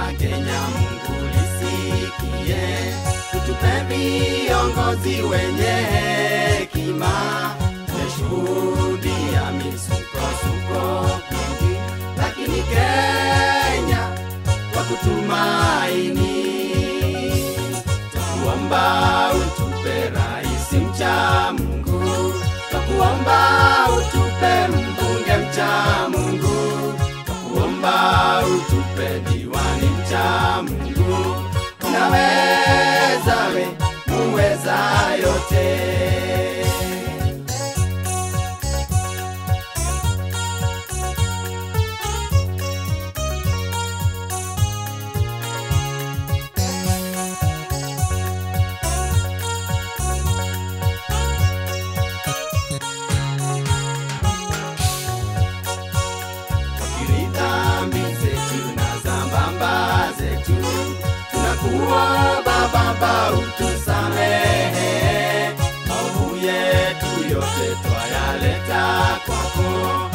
la Kenya, Mungu lisikie, utupe viongozi wenye hekima, tumeshuhudia misukosuko mingi, lakini Kenya kwa kutumaini, twakuomba utupe rais mcha Mungu, twakuomba utupe mbunge mcha Mungu, twakuomba utupe diwani mcha Mungu, unaweza we, muweza yote. Tukiri dhambi zetu na zambamba zetu, tunakuomba Baba utusamehe. Maovu yetu yote twayaleta kwako,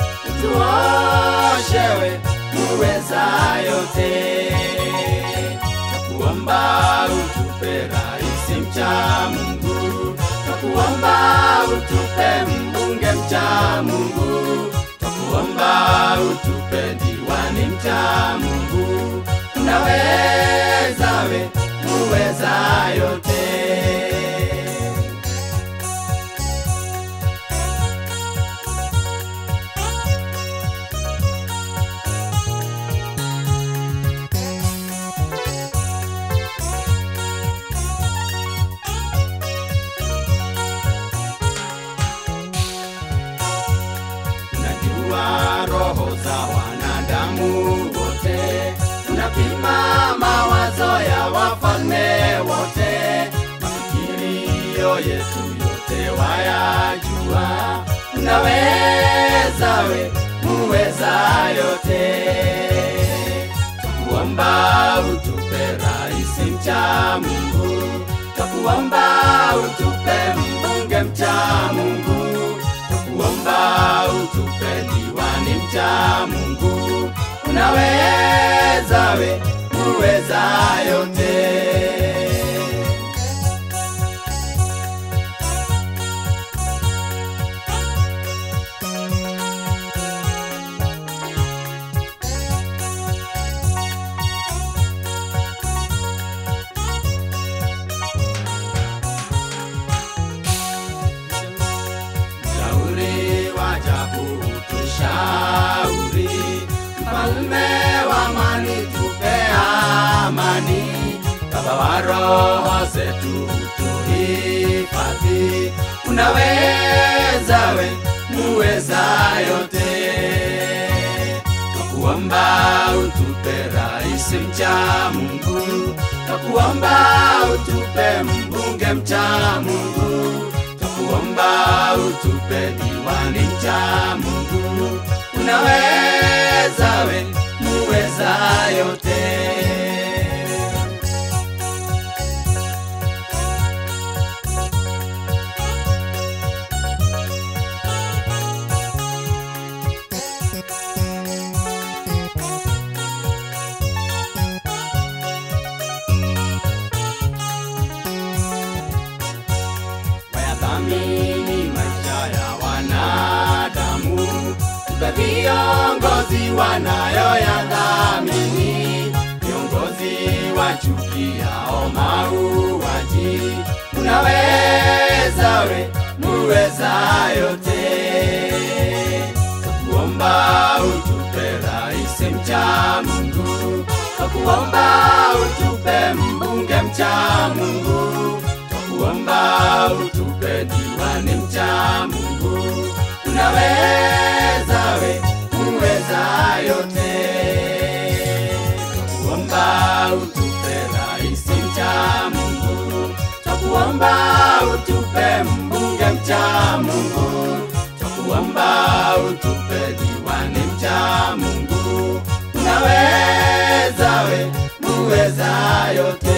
utuoshewe muweza yote. Twakuomba utupe rais mcha Mungu, twakuomba utupe mbunge mcha Mungu, twakuomba utupe diwani mcha Mungu, unaweza we, muweza yote. Unajua roho za wanadamu wote, unapima mawazo ya wafalme wote, mafikirio yetu yote wayajua. Unaweza we, muweza yote. Twakuomba utupe rais mcha Mungu, twakuomba utupe mbunge mcha Mungu, twakuomba utupe diwani mcha Mungu, unaweza we, muweza yote. Mshauri wa ajabu tushauri, mfalme wa amani tupe amani, baba wa roho zetu tuhifadhi, unaweza we, muweza yote. Twakuomba utupe rais mcha Mungu, twakuomba utupe mbunge mcha Mungu, twakuomba utupe diwani mcha Mungu, unaweza we, muweza yote. wayathamini maisha ya wanadamu, tupe viongozi wanayoyathamini, viongozi wa chuki yao mauaji, unaweza we, muweza yote. Twakuomba utupe rais mcha Mungu, twakuomba utupe mbunge mcha Mungu, twakuomba utupe diwani mcha Mungu, unaweza we, muweza yote. Twakuomba utupe rais mcha Mungu, twakuomba utupe mbunge mcha Mungu, twakuomba utupe diwani mcha Mungu, unaweza we, muweza yote.